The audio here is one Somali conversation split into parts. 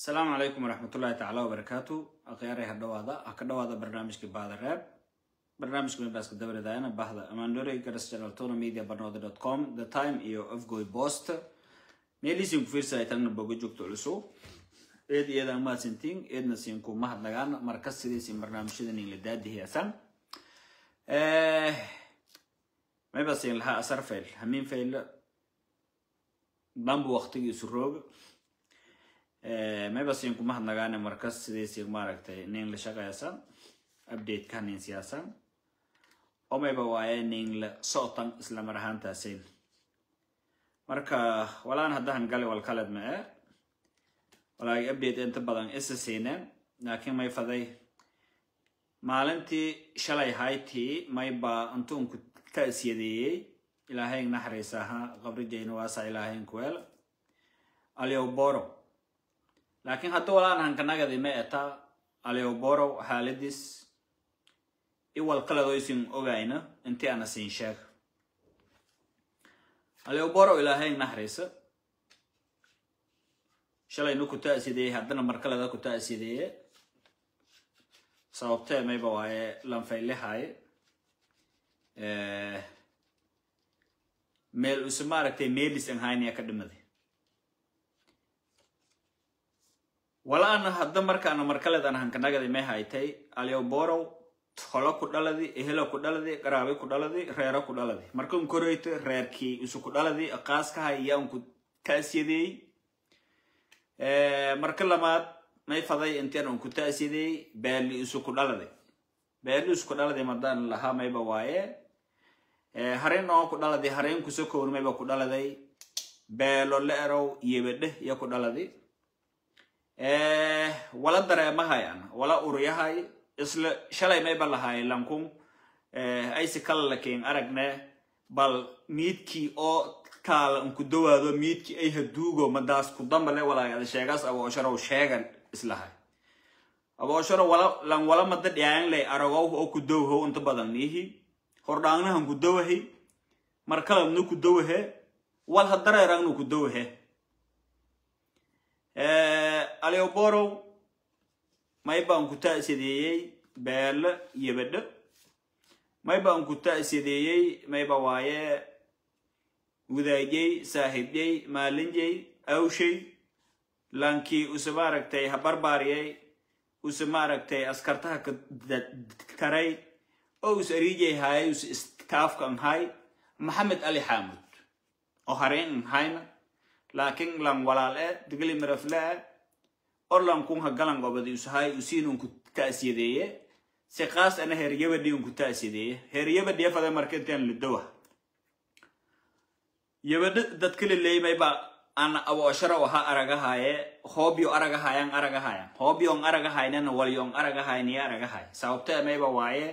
asalaamu calaykum waraxmatullaahi tacaala wabarakaatu akhyaarey ha dhawaada ha ka dhawaada barnaamijkii bahda reeb barnaamijka webaaska dabaridaayana bahda amandore garas channel tona media barnooda dot com the time iyo afgoy post meeliisiin ku fiirsa ay tagna boga joogto culusu eed iyadaan mahadsantiin eedna siin ku mahadnagaan markas sidiisin barnaamijyadan in la daadihiyaasan mayba siin lahaa asar fail hamiin fail bambu waqtigiisu rooga mayba siin ku mahadnagaane markas sidiisi maaragtay nin la shaqaysan updateka nin siyaasan oo mayba waaye nin la socotan isla mar ahaantaasin marka walaan haddahan gali walkaled ma e walaagi update inta badan isa siineen laakiin may faday maalintii shalay haytii mayba intuunku ta'siyadeeyey ilaahayn naxariisaha qabrijayna waasa ilaahayn kuweel alioboro laakiin hadda walaan hankanagadi ma eta alioboro xaaladis iwal qaladoysin ogayna intii ana siin sheeg alioboro ilaahayn naxariisa shalayna ku ta'sideeyey haddana markaleda ku ta'sideeye sababtee mayba waaye lanfaylihaay meel use maaragtay meelis an hayniya ka dhimaday walaana hadda markaana markaleed an hankanagadi may haytay alioborow holo ku dhaladi ehelo ku dhaladi qaraabi ku dhaladi reero ku dhaladi markan koreyto reerkii isu ku dhaladi qaaskaha iyaan ku ta'siyadeey marka lamaad may faday intian un ku ta'siyadeey beeli isu ku dhaladi beeli isu ku dhaladi madaan lahaa mayba waaye harin oo ku dhaladi harin kusokowr mayba ku dhaladay beelo leerow yebedhe iyo ku dhaladi wala dareemahayan wala uryahay isla shalay mayba lahay lankun aysi kala lakin aragne bal miidkii oo kaala unku dawaado miidkii ay haduugo madaas ku dambale walaagada sheegaas aboosharow sheegan islahay aboosharo wala lan wala mada dhiyaan lay aragow oo ku dowhow inta badan niihi hordhaangnahan ku dawahay markalabnu ku dawahe wal hadareerangnu ku dawahe alioborow may baan ku ta'sideeyey beelo yebedho may baan ku ta'sideeyey mayba waaye wadaajey saaxiibyey maalinjey awshay lankii use maaragtay habarbaariyey use maaragtay askartaha karay oo us ariijay haayay use istaafkan hay maxamed ali xaamud oo hareen hayna laakiin lan walaal e digli mirafle e or lankun ha galan gobadi usahay usiinun ku ta'siyadeeye si qaas ana heryabadhi un ku ta'siyadeeye heryabadhiya fada marka intaan lidowa yabadho dadka laleemayba ana aboosharo aha aragahaaye hoobyo aragahayan aragahayan hoobyon aragahaynana walyon aragahayniya aragahay sababtee mayba waaye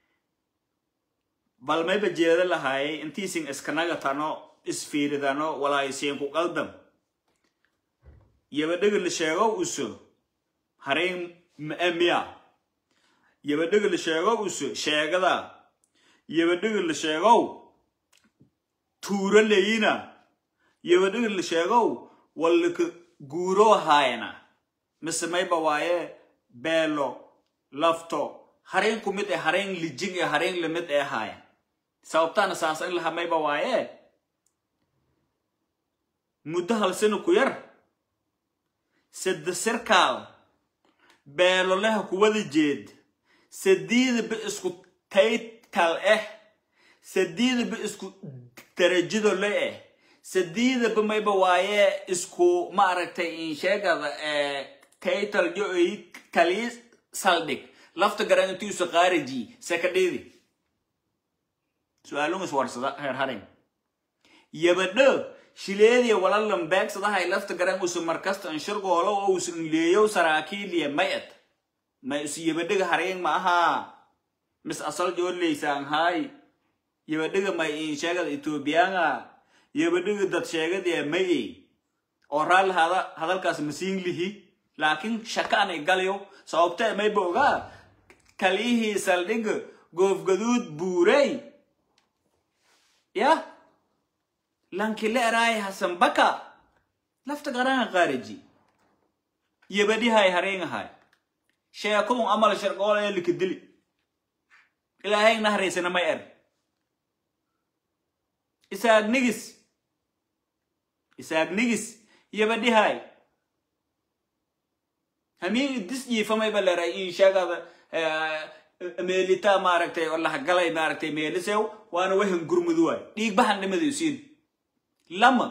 bal mayba jeeda lahaayay intiisin iskanagatano isfiiridano walaaysiinku qaldam yabadhaga la sheego uso harayn ma'amiya yabadhaga la sheego uso sheegada yabadhaga la sheegow tuuro leyina yabadhaga la sheegow wallaka guuro haayana mise mayba waaye beelo lafto harayn ku mid ee harayn lijin ee harayn lamid ee haaya sababtaana saas in laha mayba waaye muddo hal sano ku yar sadde sirkaal beeloleha kuwada jeed sadiidaba isku taytal ah sadiidaba isku darajido le ah sadiidaba mayba waaye isku maaragtay insheegada taytal jo-ay kalii saldhig lafta garan intiisu qaariji sekadheedi su-aalungas warsada heer harin yabadho shileediya walalan beegsadahay lafta garan usu markasta anshirgoolo oo usu leeyow saraakiiliya mayad may isu yabadhaga harayn ma ahaa mis asal joorleysaan haay yabadhaga may insheegada etoobiyaanga yabadhaga dad sheegadiya mayey oo raalli hada hadalkaas masiin lihi laakiin shakaanay galyo sababtee mayba ogaa kalihii saldhiga goofgaduud buurey yah lankile eraay hasan baka lafta qaranga qaariji yabadhihay hareengahay sheekadun amal sharqool ee likadili ilaahay nahraysana may er isaagnigis isaagnigis yabadhihay hamiin idis jiifamay ba leray in sheegada meelita maaragtay oo lahagalay maaragtay meelisew waana wahan gurmudu waay dhiig bahan dhimada isiin lama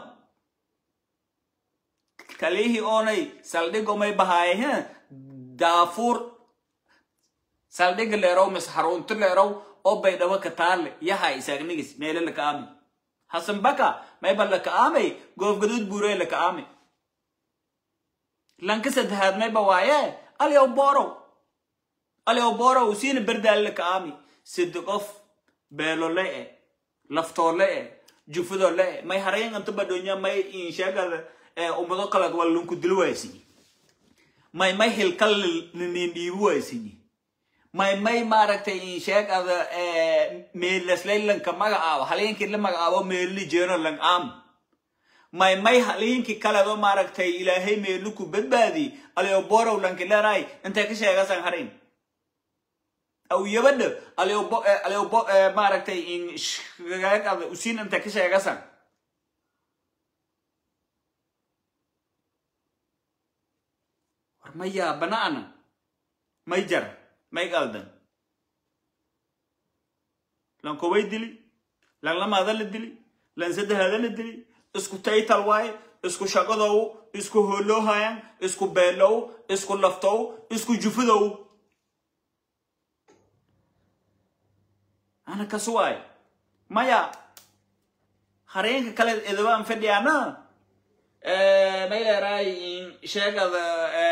kalihii oonay saldhigomay bahaaye he daafuur saldhiga leerow mis harunti leerow oo baydhabo ka taale yahay isaagnigis meele laka aami hasan baka mayba laka aamay goofgaduud buurey laka aami lanka saddexaad mayba waaye alyow borow alyow borow siina berdaal laka aami sidi qof beelole e laftoole e jufudole e may harayn anta badhonya may insheegada ummado kaleed waa lunku dil waaysinyi may may hilkal ninin dhiibi waaysinyi may may maaragtay insheegada meelaslaylanka magacaabo haleenkii la magacaabo meelli jeeno lang aam may may haliinkii kaledo maaragtay ilaahay meeluku badbaadi alyo borow lanki leeray intay ka sheegasan harayn aw yabadha alyo alyo maaragtay insheegada usiin intay ka sheegasan war maya bana'ana may jar may qaldan lan kobay dili lan lamaada la dili lan saddexaada la dili isku taytal waaye isku shaqadow isku hooloohayan isku beelow isku laftow isku jufudow ana kas waaye maya hareenka kale edabaan fadhiyaana may leeraay sheegada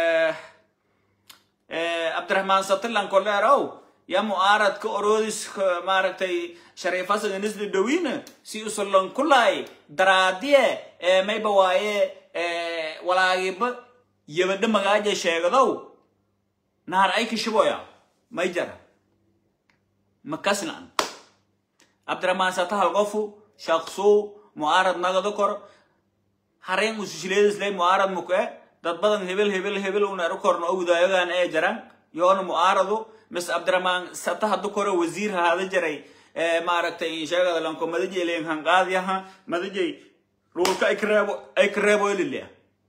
cabdiraxmaan satilanko leerow ya mu'aaradka oroodis maaragtay shariifasaga nisli dhowina si usulan kulay daraadiye mayba waaye walaagiba yabadha magaaja sheegadow naar ay kishiboya may jara makasnan cabdiraxmaan satahal qofu shaqsuu mu'aarad nagado kor hareen usushileedislay mu'aarad muke dad badan hebel hebel hebel una eru korno ogdaayogan ee jaran yoona mu'aaradu mis cabdiraxmaan sata hadu kore wasiir haada jaray maaragtay sheegada lanko madajay leen hanqaadiyaha madajay dhulka ay kareebo ay kareebo ililea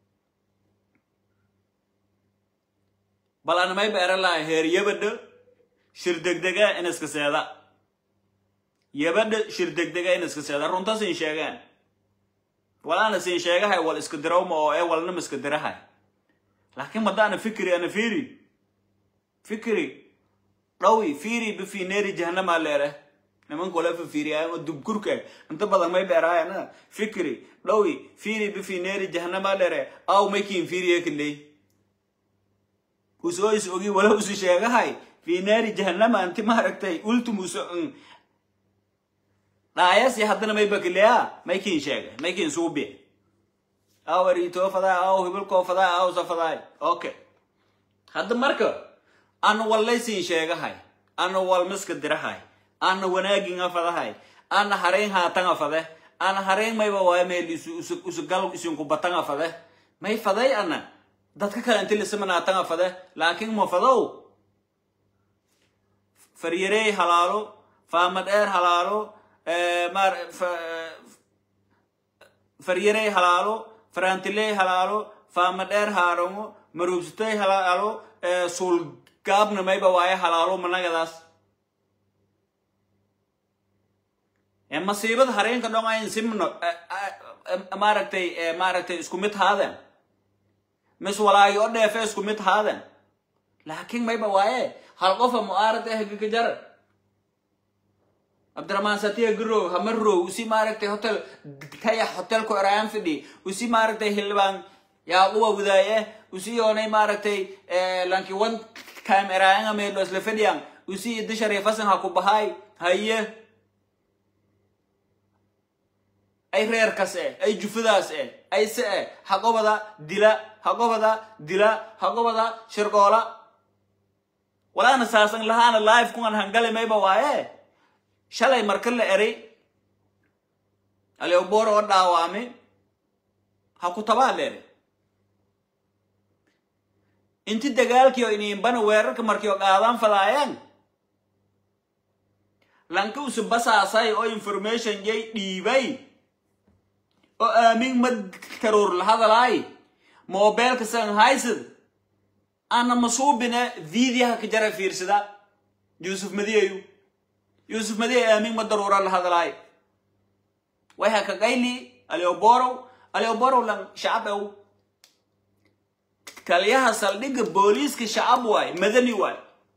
bal ana may beera lahay heer yabadha shir degdega in iska seeda yabadha shir degdega in iska seeda runta sin sheegaan walaana sin sheegahay wal iska dirawma oo ee walnama iska dirahay laakiin madaana fikri ana fiiri fikri dhawi fiiri bifi neeri jahanama leere niman kole fa fiiriyaayan oo dubkurka inta badan may beeraayana fikri dhawi fiiri bifi neeri jahanama leere aw maykiin fiiriye kiley usoo is ogi wala usi sheegahay fi neeri jahanama anti maaragtay ultumuso dhaayasi haddana may bakileya maykiin sheegay maykiin suubi aw ariitoo fadaa aw hibilkoo fadaa aw safadaa okay hadda marka ana wallaysiin sheegahay ana walmiska dirahay ana wanaaginga fadahay ana hareen haatanga fade ana hareen mayba waaya meel isugal isinku batanga fade may faday ana dadka kale inti lisimanaatanga fade laakiin ma fadow faryarey halaalo faamadheer halaalo maar faryarey halaalo farantiley halaalo faamadheer haarango maruubsitey halaalo suulgaabna mayba waaye halaalo managadaas masiibada hareenka dhongayn simno maaragtay maaragtay isku mid haaden mis walaagi o dheefe isku mid haaden laakiin mayba waaye hal qofa mu'aarad eh gagajar cabdiraxmaan satiya garow hamarow usi maaragtay hotel taya hotelku erayaan fidhi usi maaragtay hildhibaan yaaquba wadaaye usi yoonay maaragtay lanki one time eraayanga meelo isla fadhiyan usi idda shariifasan ha ku bahaay haye ay reerkas eh ay jufadaas eh ay se eh haqobada dila haqobada dila haqobada shirqoola walaana saasan lahaana live kuan hangale mayba waaye shalay marka la eray aleoboro oo dhaawame ha ku tabaa la eray inti dagaalkii oo iniinbana weerarka markii oo qaadaan fadaayaan lanka usu basaasay oo information jay dhiibay oo aamin ma karoor la hadalaay mobilka san haysad ana masuubina videoha ka jara fiirsada yusuf madiyayu yusuf madiya aamin ma daruura la hadalaay way haka qayli alioborow alioborow lan shacab ew taliyaha saldhigga booliiska shacab waay madani waay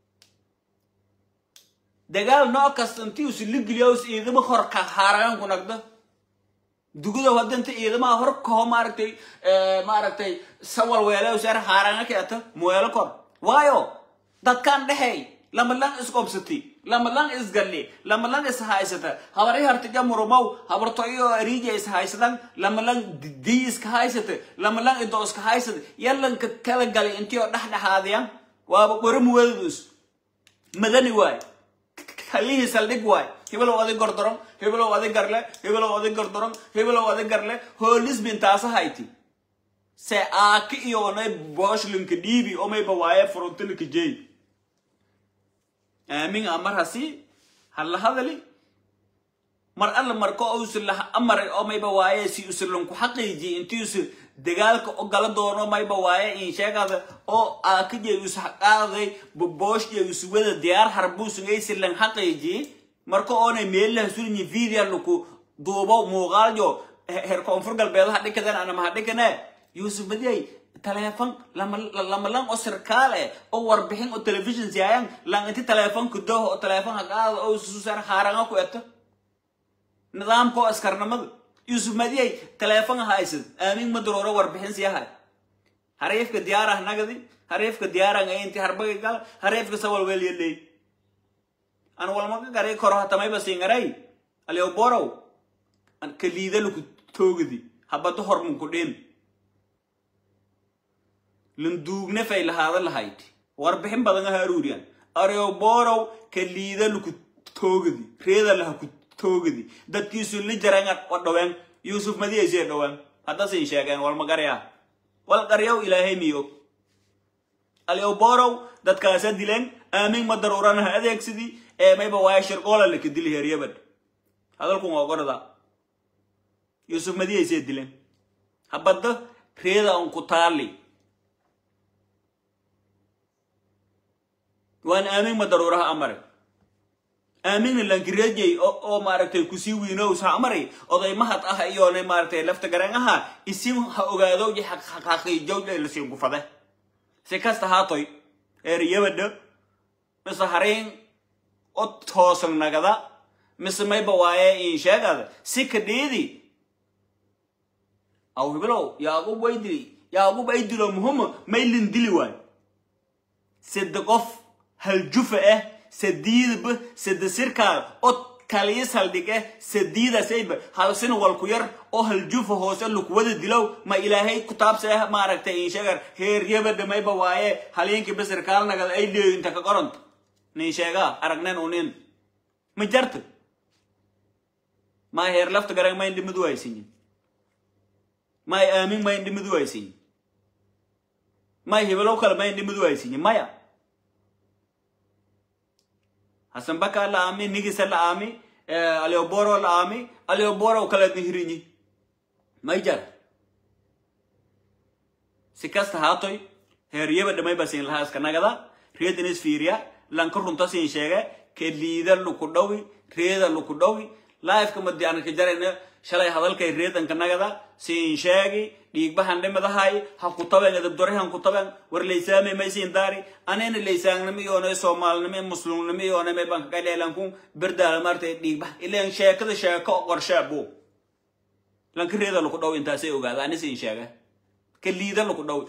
dagaal noo kasta intii usi ligiliyaus ciidamo hor ka haaragan ku nagda dugudow hadda inta ciidamaha hor kaho maaragtay maaragtay sawal weelew seer haaranga keeta muweelo kor waayo dadkan dhexey lama lang isqobsati lama lang isgalli lama lang ishaysata habari hartija murumow habartoyo ariija ishaysadan lama lang dii iska haysata lama lang ido iska haysata yalanka kala galay intii oo dhexdhexaadiyan waaba qori muweedadus madani waay kalihii saldhig waay hebelow adig gordoron hebelow adig garle hebelow adig gordoron hebelow adig garle hoolisbin taasa hayti se aaki iyoonay boshlinka dhiibi omayba waaye frontilka jey aamin amar hasi hala hadali mar alla marko usi laha amaray omayba waaye si usilanku xaqiiji intii usi dagaalka o gala doono mayba waaye in sheegada oo aakajey us haqaaday booshjey usi wada diyaar harbuusungaysi lan xaqiiji marka oonay meelaha sulinyi video laku duubo muuqaaljo her koonfur galbeedaha dhikadan anamaha dhikane yusuf badiyay taleefon lama lama lang oo sirkaal eh oo warbixin oo television siyayan lang inti taleefonka doho oo taleefon haqaada oo susar haaranga ku eto nidaamka oo askarnimada yusuf madiyay taleefon haysad aamin madarooro warbixin siyahay hareefka diyaarah nagadi hareefka diyaarang inti harbaga gal hareefka sawal weelyaley an walmaga garay koro hatamayba singaray aliyo borow an kaliida laku toogadi habado hormunku dhin landuugne fay lahaada lahayd warbixin badan aha aruuriyan ariyo borow kaliida laku toogadi reeda laha ku toogadi dadkiisu li jarangan o dhaween yusuf madiyaysee dhaween haddasin sheegeen walmagarya wal qaryaw ilaahay miyog aliyo borow dadkaasa dileen aamin ma daruuranaha adeegsidii ee mayba waaya shirqoola laka dili heeryabad hadalkun waa gorda yusuf madiyaysee dileen habadda reeda un ku taali waan aamin ma daruuraha amare aaminna lankirejey oo maaragtay kusii wiinows ha amari oday mahad ah iyoona maaragtay lafta gareen aha isin ha ogaado iyo xaqiijowdhe lasiin gufade si kasta haatoy eeriyabadha mise hariin o toosan nagada mise mayba waaye in sheegada si kadhiidi aw hibilow yaagub waydili yaagub aydilo muhuma maylin dili waay sida qof haljufa ah sadiidba sida sirkaal oo kaliya saldhig ah sadiidasayba halsina walku yar oo haljufa hoose lukuwada dilow ma ilaahay kutaabse ah maaragtay in sheegar heeryabadha mayba waaye haliinki basirkaal nagad ay leeyo inta ka qoranta nin sheegaa aragnen unin ma jarta may heer lafta garang mayn dhimid waysinyi may aamin mayn dhimid waysinyi may hibelow kale mayn dhimid waysinyi maya hasan baka la aami nigisa la aami alioboro la aami alioboro kale nihirinyi may jar si kasta haatoy heeryaba dhamay basin lahaa iska nagada reedinis fiiriya lanka runta siin sheege ke liida luku dhawi reeda luku dhawi laifka madi anaka jarayna shalay hadalkay reedanka nagada siin sheegi dhiigbahan dhimadahay ha ku taben edabdorihan ku taben war laysaame maysiin daari anena laysaangnimo iyoona soomaalinimo muslimnimo iyoona may banka kaleelankun berdaala maartay dhiigbah ileen sheekada sheeko qorshaabo lanka reeda luku dhawi intaasay ogaada ani siin sheege ka liida luku dhawi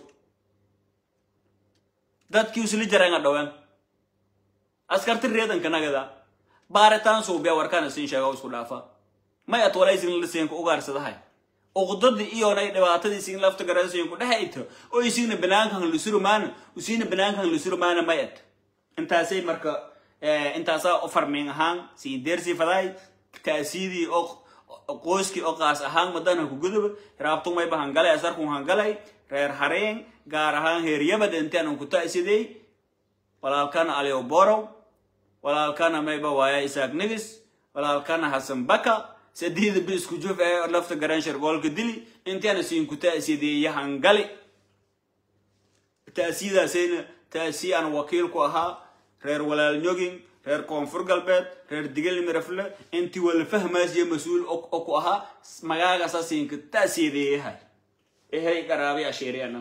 dadkii usli jaranga dhawen askarti reedanka nagada baaritaan suubiya warkana siin sheega isku dhaafa may atwalaysin lasiinka ugaarsadahay uqdadii iyoonay dhibaatadii siin lafta garasiinku dhexayto oo isiina banaankan lisurumaana usiina banaankan lisurumaana mayad intaasay marka intaasaa u farmiin ahaan siin deersii faday taasiidii oo qoyskii oo qaas ahaan madana ku guduba raabtu mayba hangalay asarkun hangalay reer hareen gaar ahaan heer yabad intaan ku ta'sidey walaalkana aliyo borow walaalkana mayba waaya isaaq nigis walaalkana xasan baka sadiida bi isku juf ee lafta garan shargoolka dili intaana siin ku ta'sideeye hangali ta'siidaasayna ta'sii aan wakiil ku ahaa reer walaal nyogin reer koonfur galbeed reer digel mirafle intii wala fahmaasiyo mas-uul oo ku ahaa magaagasa siinka ta'siideeyahay ehay qaraabi asheeriyana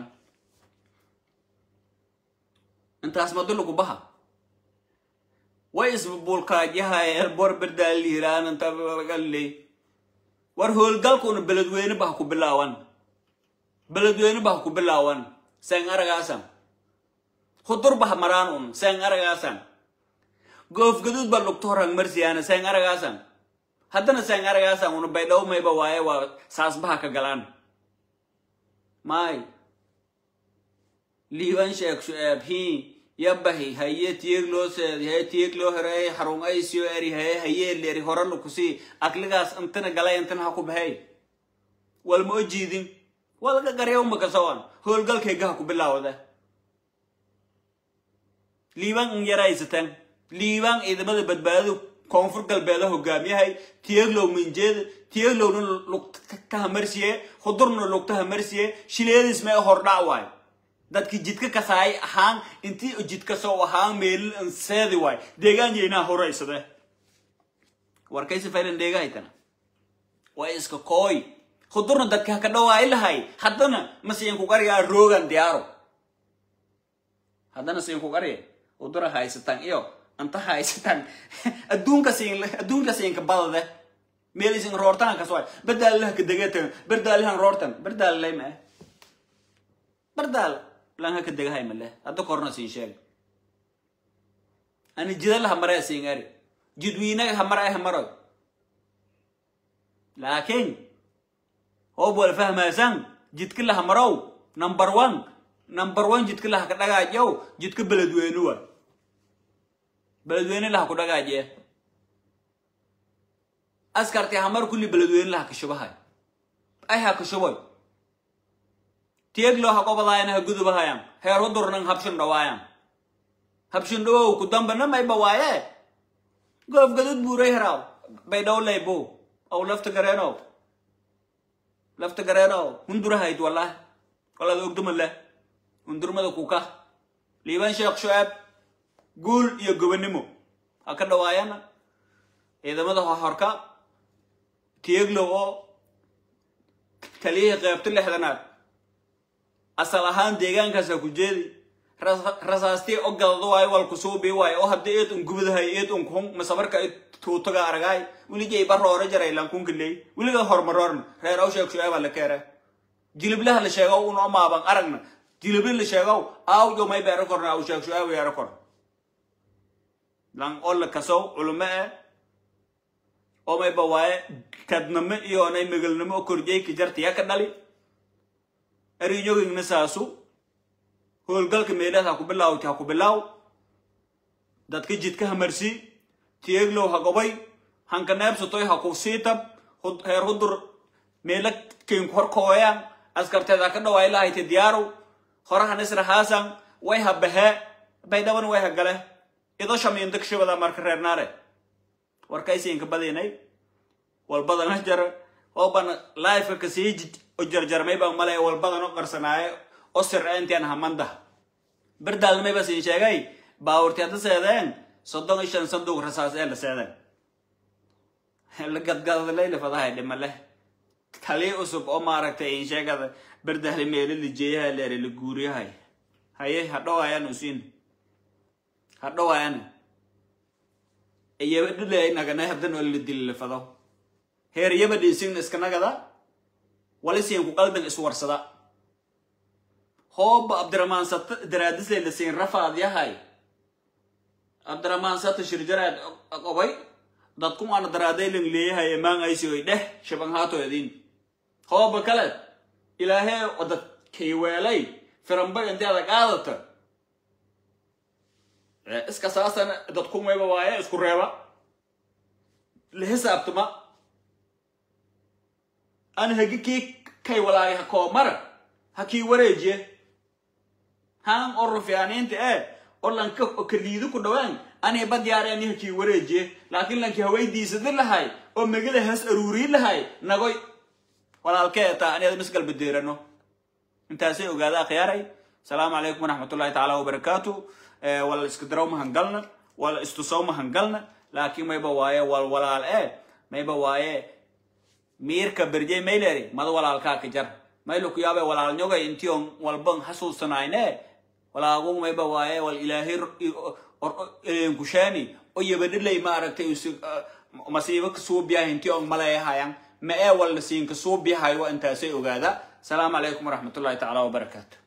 intaas madulugu baha way isbulkaajyahay elbor berdaalihiraanantagaley war howlgalkuna beledweyne bah ku bilaawan beledweyne bah ku bilaawan seen aragaasan hudur bah maraan un seen aragaasan goofgaduud ba lugto horang marsiyaana seen aragaasan haddana seen aragaasan una baydhaw mayba waaye waa saasbaha ka galaan maay liiban sheeg shu'aab hii yabahi haye tiyeg loo seedi haye tiyeg loo hereey xarun aysiyo eri haye haye leri horana kusii akligaas intana galay intana ha ku baxay walma o jiidin walga garyawma kasawan howlgalkayga ha ku bilaawda liibaan in yaraysataan liibaan ciidamada badbaadadu koonfur galbeeda hogaamiyahay tiyeglow minjeeda tiyeglowna lugta hamarsiye hudurna lugta hamarsiye shileedis mee hordhac waay dadki jidka kasaay ahaan intii jidka soo ahaan meelin anseedi waay deegaanyaynaa horaysade warkaysi faylan dheegahaytana waa iska kooy hudurna dadka haka dhawaay lahay haddana ma siin ku qaryaa roogan diyaaro haddana siin ku qarya hudura haysataan iyo anta haysataan adduunka siin adduunka siinka badade meel isin roortaan kasoay bardaalilaha kadegetan bardaalihan roortan bardaalilay mae bardaal lanha ka degahay male hadda korna siin sheeg ani jidala hamare siin ari jidwiinaga hamara ay hamaroy laakiin hoob wal fahmaasan jidka la hamarow number one number one jidka laha ka dhagaajow jidka beledweyne wa beledweyne laha ku dhagaaje askarti hamar kulli beledweyne laha kashubahay ay ha kashuboy tiyeg loo haqobadaayana ha gudubahayan heer hudurnan habshin dhawaayan habshin dhawow ku dambana mayba waaye goof gadud buuray heraaw bay dhowlaybo aw lafta gareenow lafta gareenow hundurahayd wallahi walaad ogduma leh hundurmada kuka liiban sheekh shu'aab guul iyo gobonimo ha ka dhawaayana ciidamada horka tiyeglow oo kaliyihii qeybta lixdanaad asal ahaan deegaankaas ha ku jeedi rasaastii o gadado waayo wal kusuubii waayo oo haddii eed un gubadahay eed un kun masabarka i tuutaga aragaay weligay baroore jaray lankunka leey weliga hormaroorna reer aw sheeg shu'aaba la keere jiliblaha la sheegow un o maaban aragna jilibli la sheegow aaw yo may beero korna aw sheeg shu'aaba yeero kor lan olla kasow culumo eh oo mayba waaye kadnamo iyo onay megalnimo o korjeyka jartiya ka dhali arinyogingna saasu howlgalka meelaad ha ku bilaawti ha ku bilaaw dadka jidka hamarsi tiyeglow ha gobay hanka neebsatoy ha ku siitab heer hudur meela kinku horkooyan askarteed ha ka dhawaay lahayte diyaarow horahan isra haasan way ha bahee baydhaban way ha gale ido shamiinta kashibada marka reer naare warkaysiinka badinay walbadana jara oo bana lifeka kasii o jarjarmay baan malay walbadan o qarsanaaye o sirce intian hamandah berdaalmay ba siin sheegay baawurti hadda seedeen soddon iyo shan sanduuq rasaas ee la seedeen la gadgadlayla fadahay dhimale kali usub oo maaragtay in sheegada berdahli meelo lijeeyaha leere la guuriyahay haye hadhowaayan usiin hadhowaayan iyabadhile nagana hadan oo la dili la fado heer yabadhi isigna iska nagada walisiin ku qalban iswarsada hooba abdiramaan sata daraadisle la siin rafaad yahay abdiramaan sata shirjaraad qobay dadkum ana daraadaylan leeyahay emaan aysi oy dheh shaban haato edin hooba kale ilaahee odad kayweelay firanbay intii adag aadata iska saasana dadkumayba waaye isku reeba la hisaabtama an hagi kii kay walaagay ha koomara ha kii wareejiye haan oo rufiyaaniinta ee oo lanka kaliidu ku dhawaan anay badyaareen ha kii wareejiye laakiin lanki hawaydiisadi lahay oo megada has aruurii lahay nagoy walaalkee taa aniada misgalbadeerano intaasay ogaada akhyaaray asalaamu calaykum waraxmatullahi tacaala wabarakaatu wala iska daraw mahangalna wala istusow mahangalna laakiin mayba waaye wal walaal ee mayba waaye miirka berjey mayleri mada walaalkaa ka jar maylo ku yaabe walaalnyogay intion walban hasuusanayne walaagu mayba waaye wal ilaahay elenkushaani o yabadhilay maaragtay masiibo kasuubiyaha intion maleeyahayan ma ee walna siinka suubiyahayo intaasay ogaada asalaamu calaykum waraxmatullahi tacaala wabarakaatu